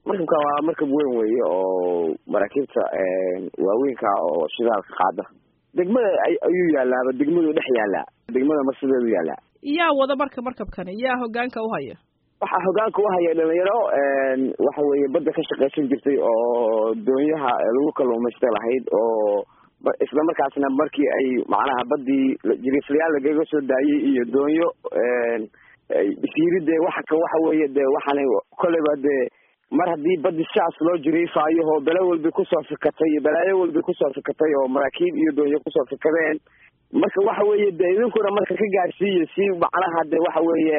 markabkan waa markab weyn weeye oo maraakiibta waaweynka oo shidaalka qaada degmada ayuu yaalaaba degmaduu dhex yaalaa degmada marsideedu yaalaa yaa wada marka markabkani yaa hogaanka uhaya waxaa hogaanka uhaya dhalinyaro waxa weeye badda ka shaqaysan jirtay oo doonyaha lagu kalluumaysta lahayd oo isla markaasna markii ay macnaha baddii jiriiflayaal lagaga soo daayey iyo doonyo isiiri dee waxa ka waxa weeye dee waxaana kolleyba dee mar haddii baddi sidaas loo jiriifaayo oo bele walba kusoo fikatay balaayo walba kusoo fikatay oo maraakiib iyo doonyo kusoo fikadeen marka waxa weeye de idinkuna marka ka gaarsiiya si macnaha de waxa weeye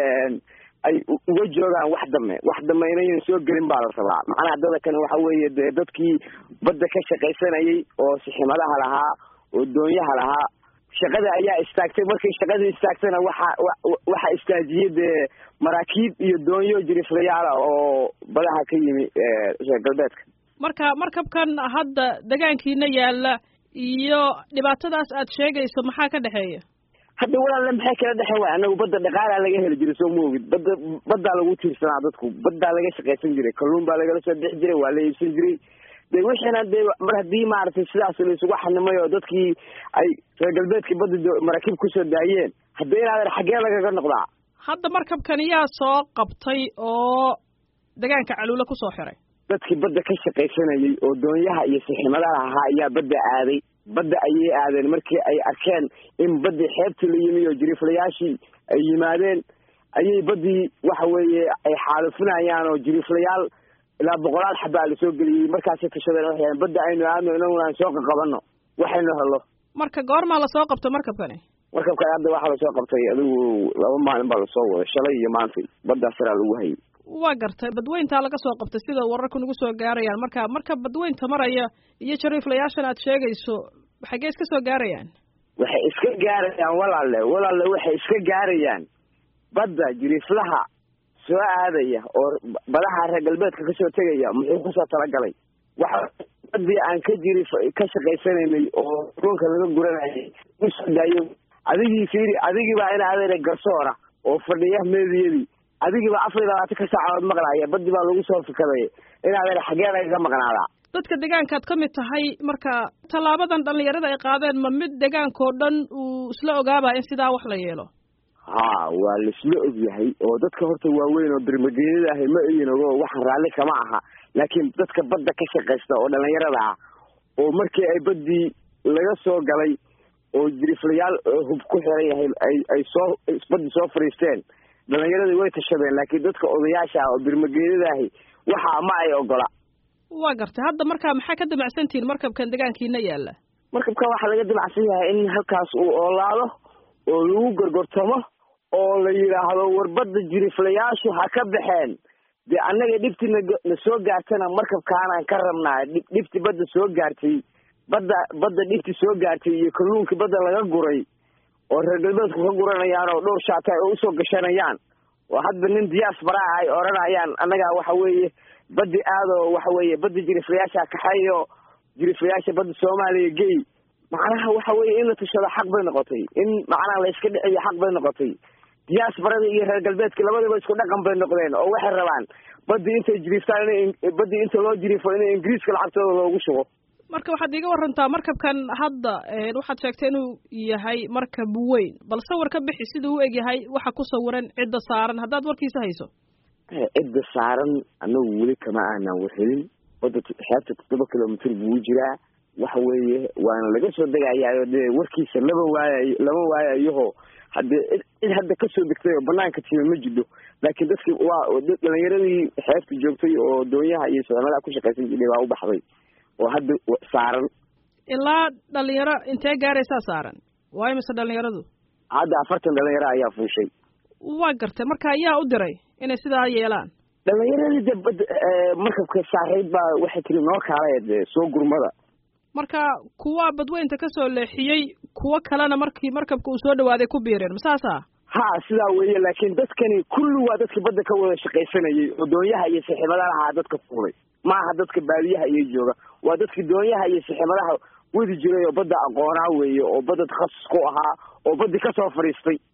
ay uga joogaan wax dame wax dame inayan soo gelin baa la rabaa macnaha dadakani waxa weeye de dadkii badda ka shaqaysanayay oo siximadaha lahaa oo doonyaha lahaa shaqada ayaa istaagtay markay shaqadii istaagtayna waxa waxa istaajiyey dee maraakiib iyo doonyo jiriflayaala oo badaha ka yimi reer galbeedka marka markabkan hadda degaankiina yaalla iyo dhibaatadaas aad sheegayso maxaa ka dhexeeya hadda walaalle maxay kala dhexeen waay anagu badda dhaqaalaa laga heli jiray soo moogid badda baddaa lagu tiirsanaa dadku baddaa laga shaqaysan jiray kalluun baa lagala soo bixi jiray waa la iibsan jiray de wixiina dee mar haddii maaragtay sidaas la isugu xanimay oo dadkii ay reer galbeedkii badda maraakiib kusoo daayeen hadda inaadan xaggee lagaga noqdaa hadda markabkani yaa soo qabtay oo degaanka caluule kusoo xiray dadkii badda ka shaqaysanayay oo doonyaha iyo siximadaha ahaa ayaa badda aaday badda ayay aadeen markii ay arkeen in baddii xeebtii la yimi oo jiriiflayaashii ay yimaadeen ayay baddii waxa weeye ay xaalufinayaan oo jiriiflayaal ilaa boqolaal xabaa la soo geliyey markaasay tashadeen waxay badda aynu aadno inaguna aan soo qaqabanno waxaynu helo marka goormaa lasoo qabto markabkani markabkan hadda waxaa lasoo qabtay adigu laba maalin baa lasoo waday shalay iyo maantay baddaa saraa lagu hayay waa gartay badweyntaa laga soo qabtay sida wararku nagu soo gaarayaan marka marka badweynta maraya iyo jariiflayaashan aad sheegayso xaggee iska soo gaarayaan waxay iska gaarayaan walaalle walaalle waxay iska gaarayaan badda jiriiflaha soo aadaya oo badaha reer galbeedka kasoo tegaya muxuu kusoo talagalay waxa baddii aan ka jiri ka shaqaysanaynay oo ruunka laga guranayay usoo daayo adigii fiiri adigiibaa in adeere garsoora oo fadhiya meediyadii adigiiba afar iyo labaatan ka saacadood maqlaaya baddi baa lagu soo fikaday in adeer xaggee lagaga maqnaadaa dadka degaankaad ka mid tahay marka tallaabadan dhallinyarada ay qaadeen ma mid degaanka oo dhan uu isla ogaaba in sidaa wax la yeelo ha waa laisla ogyahay oo dadka horta waaweyn oo birmageeyada ahi ma egin ogo waxaan raalli kama aha laakiin dadka badda ka shaqaysta oo dhallinyarada ah oo markii ay baddii laga soo galay oo jiriflayaal hub ku xiran yahay ay ay soo baddi soo fadhiisteen dhalinyaradii way tashadeen laakiin dadka odayaasha ah oo birmageedada ahi waxa ma ay ogola waa gartay hadda markaa maxaa ka damacsantihiin markabkan degaankiina yaalla markabkan waxaa laga damacsan yahay in halkaas uu oolaado oo lagu gorgortamo oo la yidhaahdo warbadda jiriflayaashu ha ka baxeen dee annaga dhibti na soo gaartana markabkaanaan ka rabnaa dhibti badda soo gaartay badda badda dhibti soo gaartay iyo kalluunkii badda laga guray oo reer galbeedku ka guranayaan oo dhowr shaata ay usoo gashanayaan oo hadba nin diyaas baraa ay odhanayaan annagaa waxa weeye baddi aadoo waxa weeye badda jiriflayaasha kaxeeyo jiriflayaasha badda soomaaliya gey macnaha waxa weeye in la tashado xaq bay noqotay in macnaha la iska dhiciyo xaq bay noqotay diyaas barada iyo reer galbeedka labadaba isku dhaqan bay noqdeen oo waxay rabaan baddi intay jiriftaan in baddi inta loo jirifo in ingiriiska lacagtooda loogu shugo marka waxaad iiga warantaa markabkan hadda waxaad sheegtay inuu yahay markab weyn bal sawir ka bixi siduu u eg yahay waxa ku sawiran cidda saaran haddaad warkiisa hayso cidda saaran anagu weli kama aanan warhelin badda xeebta toddoba kilomitr buu jiraa waxa weeye waana laga soo degayaayo dee warkiisa lama waayay lama waayayaho haddee cid hadda kasoo degtay oo banaanka timi ma jidho laakiin dadkii waa dhalinyaradii xeebta joogtay oo doonyaha iyo socmadaha ku shaqaysan jirtay baa u baxday oo hadda saaran ilaa dhalinyaro intee gaaraysaa saaran waayo mise dhalinyaradu hadda afartan dhalinyaro ayaa fuushay waa gartay marka ayaa u diray inay sidaa yeelaan dhalinyaradii de bad markabka saarayd baa waxay tiri noo kaalay de soo gurmada marka kuwa badweynta kasoo leexiyey kuwo kalena markii markabka uu soo dhawaaday ku biireen masaasa ha sidaa weeye laakiin dadkani kulli waa dadkii badda ka wada shaqaysanayay oo doonyaha iyo siximadaha ahaa dadka fuulay maaha dadka baadiyaha iyo jooga waa dadkii doonyaha iyo siximadaha wadi jiray oo badda aqoonaa weeye oo badda takhasus ku ahaa oo baddi kasoo fadhiistay